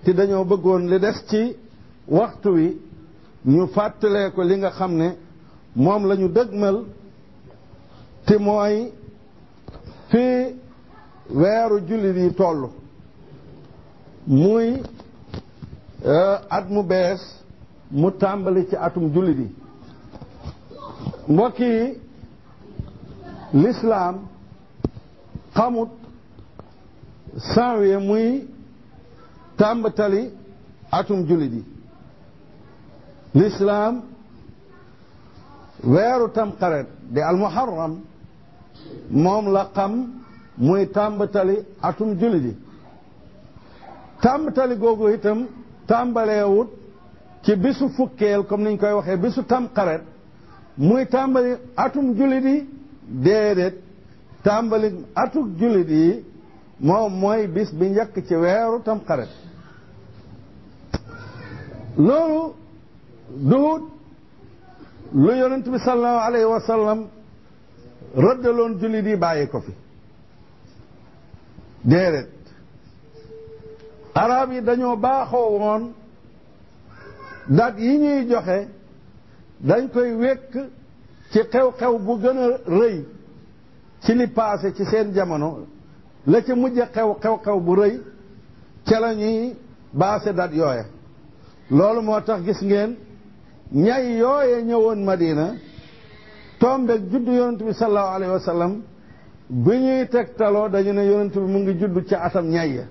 te dañoo bëggoon li des ci waxtu wi ñu fàttalee ko li nga xam ne moom la ñu dëgmal te mooy fii weeru jullit yi toll muy at mu bees mu tàmbali ci atum jullit yi mbokk yi lislaam xamut janvier muy tàmbatali atum jullit yi lislaam weeru tamxarit di almuharram moom la xam muy tàmbatali atum jullit yi tàmbatali googu itam tàmbaleewut ci bisu fukkeel comme niñ koy waxee bisu tamxarit muy tàmbali atum jullit yi déedéet tàmbali atum jullit yi moom mooy bis bi njëkk ci weeru tamxarit loolu duut lu yonent bi sallallahu alayhi wa sallam rëddaloon jullit yi bàyyi ko fi déedéet arab yi dañoo baaxoo woon dat yi ñuy joxe dañ koy wékk ci xew-xew bu gën a rëy ci li paase ci seen jamono la ca mujj xew xew-xew bu rëy ca la ñuy baase dat yooya loolu moo tax gis ngeen ñay yooye ñëwoon Madina tombeeg juddu yonent bi sallallahu alayhi wa sallam bi ñuy tegtaloo dañu ne yonent bi mu ngi juddu ci atam ñay ya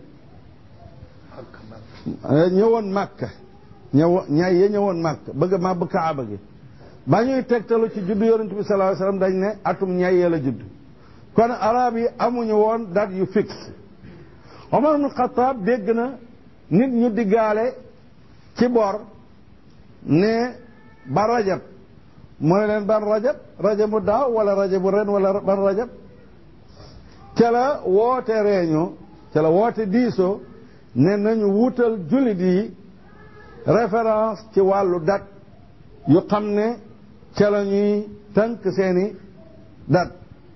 ñëwoon Makka ñëw ñay ya ñëwoon Makka bëgg ma bu Kaaba gi ba ñuy tegtalu ci juddu yonent bi sallallahu alayhi wa sallam dañ ne atum ñay ya la judd kon arab yi amuñu woon date yu fixe Omar ibn Khattab dégg na nit ñu diggaale ci bor ne ba rajab mu ne leen ban rajab rajabu daaw wala rajabu ren wala ban rajab ca la woote réunion ca la woote diisoo ne nañu wutal jullit yi référence ci wàllu date yu xam ne ca la ñuy tënk seeni date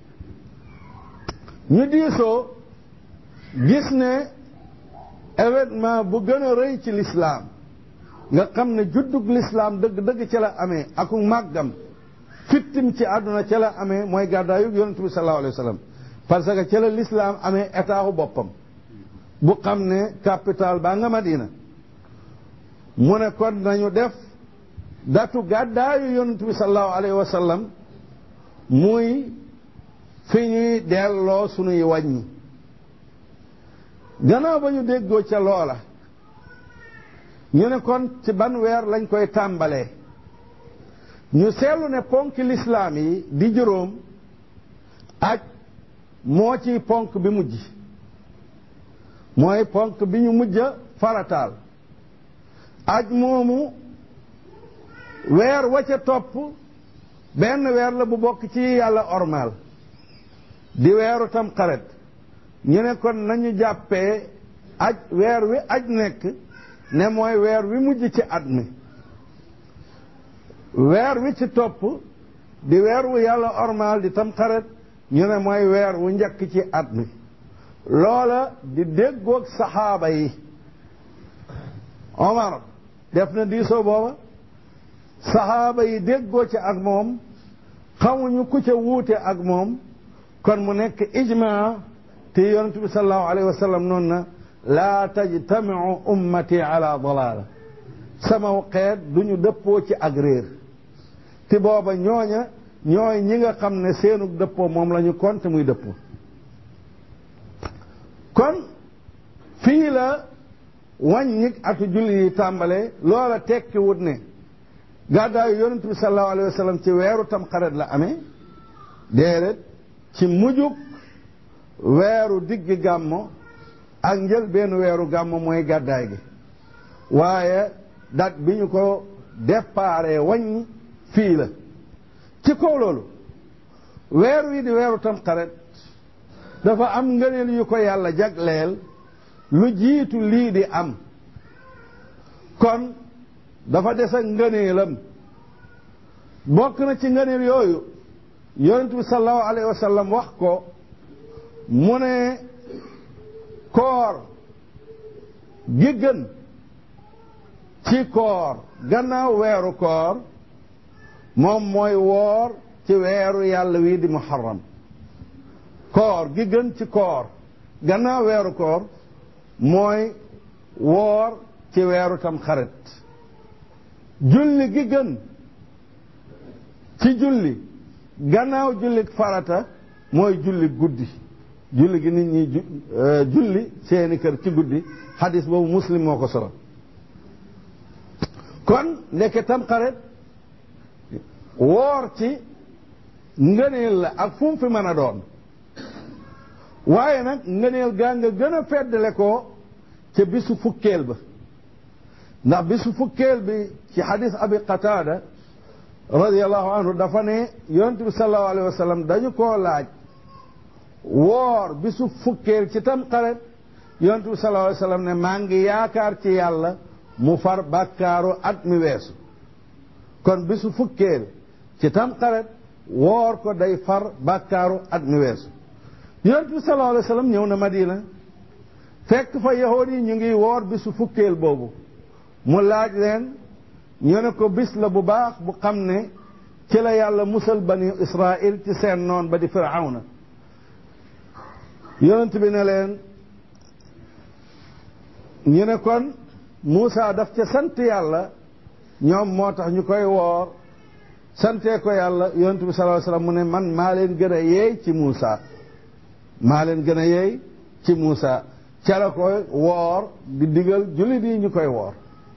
ñu diisoo gis ne événement bu gën a rëy ci lislaam nga xam ne juddug lislaam dëgg-dëgg ca la amee aku màggam fittim ci àdduna ca la amee mooy gàddaayug yonent bi sallallahu alayhi wa sallam parce que ca la lislaam amee état u boppam bu xam ne capital baa nga Madina mu ne kon nañu def datu gàddaayu yonent bi sallallahu alayhi wa sallam muy fi ñuy delloo sunuy wàññi gannaaw ba ñu déggoo ca loola ñu ne kon ci ban weer lañ koy tàmbalee ñu seetlu ne ponk lislaam yi di juróom aj moo ci ponk bi mujj mooy ponk bi ñu mujj a farataal aj moomu weer wa ca topp benn weer la bu bokk ci yàlla ormal di weeru tam xaret ñu ne kon nañu jàppee aj weer wi aj nekk ne mooy weer wi mujj ci at mi weer wi ci topp di weer wu yàlla ormal di tam xaret ñu ne mooy weer wu njëkk ci at mi loola di déggoog saxaaba yi Omar def na diisoo booba saxaaba yi déggoo ci ak moom xamuñu ku ca wuute ak moom kon mu nekk ijmaa te yonent bi sallallahu alayhi wa sallam noonu na laa tajtamiu ummati ala dalaala sama xeet duñu dëppoo ci ak réer te booba ñooña ñooy ñi nga xam ne seenu dëppoo moom la ñu konte muy dëppoo kon fii la wàññi atu julli yi tàmbalee loola tekki wut ne gàddaayu yonent bi sallallahu alayhi wa sallam ci weeru tam xaret la amee déedéet ci mujjug weeru diggi gàmmo ak njël benn weeru gàmmo mooy gàddaay gi waaye dat bi ñu ko déparé wàññi fii la ci kaw loolu weer wi di weeru tam xaret dafa am ngëneel yu ko yàlla jagleel lu jiitu lii di am kon dafa des ak ngëneelam bokk na ci ngëneel yooyu yonent bi sallallahu alayhi wa sallam wax ko mu ne koor gi gën ci koor gannaaw weeru koor moom mooy woor ci weeru yàlla wii di muharram koor gi gën ci koor gannaaw weeru koor mooy woor ci weeru tam xarit julli gi gën ci julli gannaaw julli farata mooy julli guddi julli gi nit ñi julli seeni kër ci guddi xadis boobu muslim moo ko solo kon ndeke tam xarit woor ci ngëneel la ak fu mu fi mën a doon waaye nag ngëneel gaa nga gën a feddale ko ca bisu fukkeel ba ndax bisu fukkeel bi ci xadis abi qataada radiallahu anhu dafa ne yonent bi salallahu alayhi wa sallam dañu koo laaj woor bisu fukkeel ci tam xaret yonent bi salallahu alayhi wa sallam ne maa ngi yaakaar ci yàlla mu far bàkkaaru at mi weesu kon bisu fukkeel ci tam xaret woor ko day far bàkkaaru at mi weesu yonent bi salallahu alayhi wa sallam ñëw na madina fekk fa yahood yi ñu ngi woor bisu fukkeel boobu mu laaj leen ñu ne ko bis la bu baax bu xam ne ci la yàlla musal bani israil ci seen noon ba di firawna yonent bi ne leen ñu ne kon Muusa daf ca sant yàlla ñoom moo tax ñu koy woor santee ko yàlla yonent bi sallallahu alayhi wasallam mu ne man maa leen gën a yeey ci Muusa maa leen gën a yeey ci Muusa ca la koy woor di digal jullit yi ñu koy woor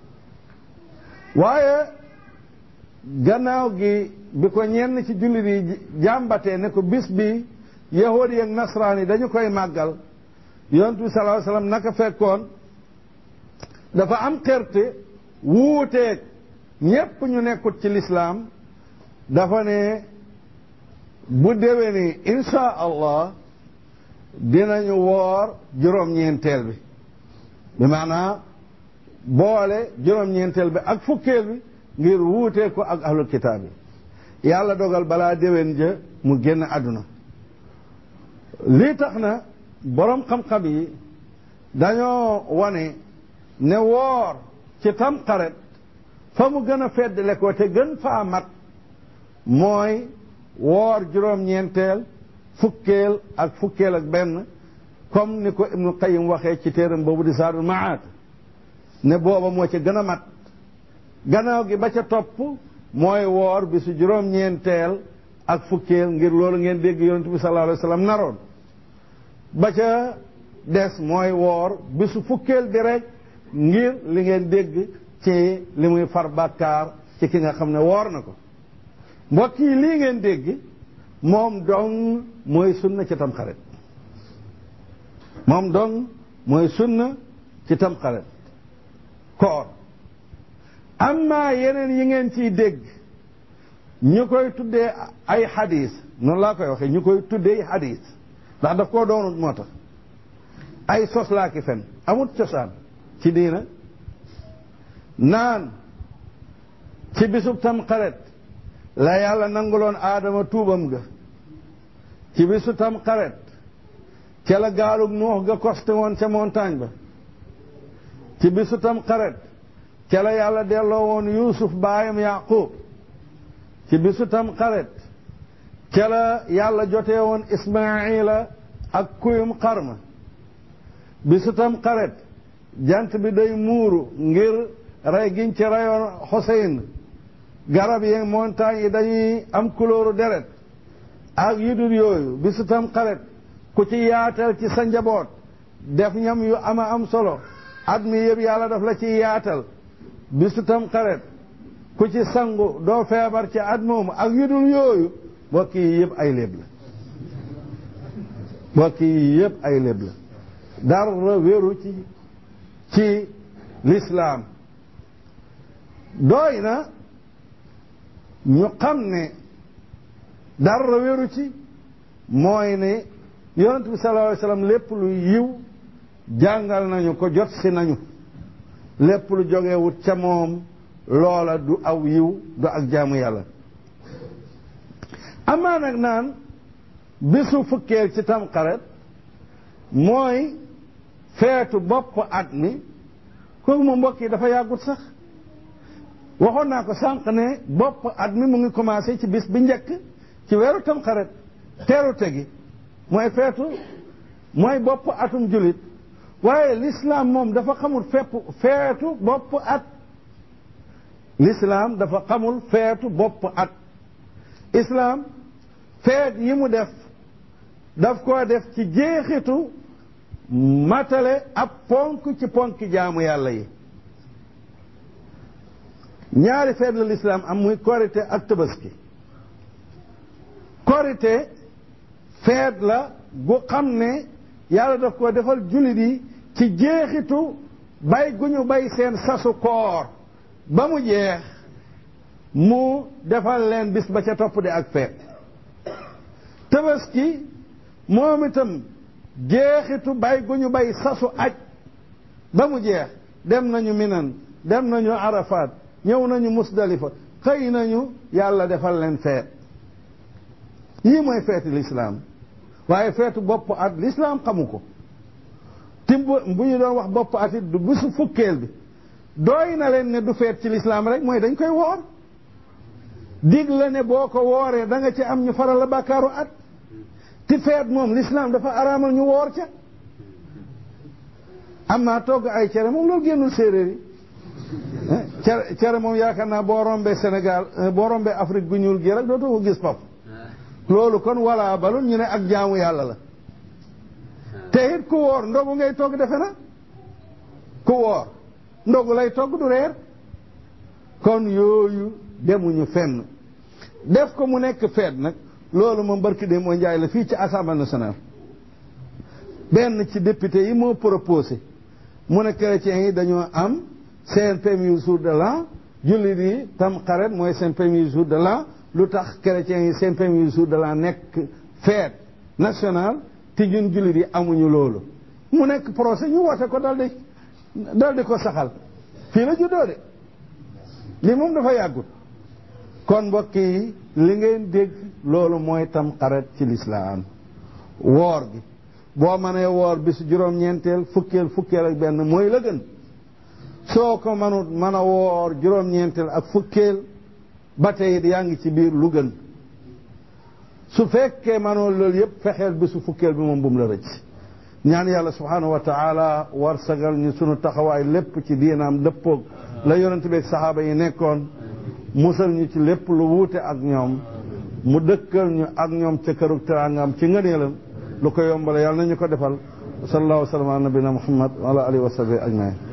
waaye gannaaw gi bi ko ñenn ci jullit yi jàmbatee ne ko bis bi yahudi ak nasraan yi dañu koy màggal yonent bi sallallahu alayhi wasallam naka fekkoon dafa am xerte wuuteeg ñépp ñu nekkut ci lislaam dafa ne bu déwénee insha allah dinañu woor juróom-ñeenteel bi bi maanaa boole juróom-ñeenteel bi ak fukkeel bi ngir wuutee ko ak ahlul kitaab yi yàlla dogal balaa déwén ja mu génn àdduna lii tax na boroom xam-xam yi dañoo wane ne woor ci tamxarit fa mu gën a feddle ko te gën faa mat mooy woor juróom-ñeenteel fukkeel ak fukkeel ak benn comme ni ko Ibnu Qayyim waxee ci téeram boobu di Zaadul Maad ne booba moo ca gën a mat gannaaw gi ba ca topp mooy woor bi su juróom-ñeenteel ak fukkeel ngir loolu ngeen dégg yonent bi sallallahu alayhi wa sallam naroon ba ca des mooy woor bi su fukkeel bi rek ngir li ngeen dégg ci li muy far bàkkaar ci ki nga xam ne woor na ko mbokk yi lii ngeen dégg moom dong mooy sunna ci tamxarit moom dong mooy sunna ci tamxarit koor amma yeneen yi ngeen ciy dégg ñu koy tuddee ay xadis noonu laa koy waxee ñu koy tuddee xadis ndax daf koo doonut moo tax ay sos laa ki fen amut cosaan ci diina naan ci bisub tam xaret la yàlla nanguloon aadama tuubam ga ci bisu tam xaret ca la gaalug nuux ga costé woon ca montagne ba ci bisu tam xaret ca la yàlla delloo woon yuusuf baayam yaqub ci bisu tam xaret ca la yàlla jotee woon ismaila ak kuyum xarma bisu tam xaret jant bi day muuru ngir rey giñ ci reyoon Xoseyn garab yi montagne yi dañuy am couleur deret ak yu dul yooyu bisu tam xaret ku ci yaatal ci sa njaboot def ñam yu ama am solo at mi yëpp yàlla daf la ci yaatal bisu tam xaret ku ci sangu doo feebar ci at moomu ak yu dul yooyu mbokk yi yëpp ay léeb la mbokk yi yëpp ay léeb la dara wéru ci ci lislaam doy na ñu xam ne dara wéru ci mooy ne yonent bi sallallahu alayhi wasallam lépp lu yiw jàngal nañu ko jot si nañu lépp lu jógewut ca moom loola du aw yiw du ak jaamu yàlla amaa nag naan bisu fukkeel ci tamxarit mooy feetu bopp at mi kooku moom mbokk yi dafa yàggut sax waxoon naa ko sànq ne bopp at mi mu ngi commencé ci bis bi njëkk ci weeru tamxarit teerute gi mooy feetu mooy bopp atum julit waaye l'islam moom dafa xamul fépp feetu bopp at l'islam dafa xamul feetu bopp at islam feet yi mu def daf koo def ci jeexitu matale ab ponk ci ponk jaamu yàlla yi ñaari feet la l'islam am muy korite ak tabaski korite feet la gu xam ne yàlla daf ko defal jullit yi ci jeexitu bay gu ñu bay seen sasu koor ba mu jeex mu defal leen bis ba ca topp di ak feet tabaski moom itam jeexitu bay gu ñu bay sasu aj ba mu jeex dem nañu minan dem nañu arafat ñëw nañu musdalifa xëy nañu yàlla defal leen feet yii mooy feeti lislaam waaye feetu bopp at lislaam xamu ko ti bu ñu doon wax bopp at it du bisu fukkeel bi dooy na leen ne du feet ci lislaam rek mooy dañ koy woor dig la ne boo ko wooree da nga ci am ñu faral la bàkkaaru at ti feet moom lislaam dafa araamal ñu woor ca am naa togg ay cere moom loolu génnul séeréer yi cere cere moom yaakaar naa boo rombee Sénégal boo rombee Afrique gu ñuul gi rek dootoo ko gis pap loolu kon walla balul ñu ne ak jaamu yàlla la te it ku woor ndogu ngay togg defe na ku woor ndogu lay togg du reer kon yooyu demuñu fenn def ko mu nekk feet nag loolu moom barki de moo njaay la fii ci assemblée nationale benn ci député yi moo proposé mu ne chrétiens yi dañoo am seen premier jour de l'an jullit yi tam xaret mooy seen premier jour de l'an lu tax chrétiens yi seen premier jour de l'an nekk fête nationale te ñun jullit yi amuñu loolu mu nekk procès ñu woote ko dal di dal di ko saxal fii la juddoo de li moom dafa yàggut kon mbokk yi li ngeen dégg loolu mooy tam xaret ci lislaam woor gi boo mënee woor bisu juróom-ñeenteel fukkeel fukkeel ak benn mooy la gën soo ko mënut mën a woor juróom-ñeenteel ak fukkeel ba tey it yaa ngi ci biir lu gën su fekkee mënoo loolu yëpp fexeel bisu fukkeel bi moom bu mu la rëcc ñaan yàlla subhaanahu wa taala war sagal ñu sunu taxawaay lépp ci diinaam dëppoog la yonent bi ak saxaaba yi nekkoon musal ñu ci lépp lu wuute ak ñoom mu dëkkal ñu ak ñoom ca kërug teraangam ci ngëneelam lu ko yombale yàlla nañu ko defal sallallahu wa sallam ala nabina muhammad wa ala alihi wa sahbihi ajmain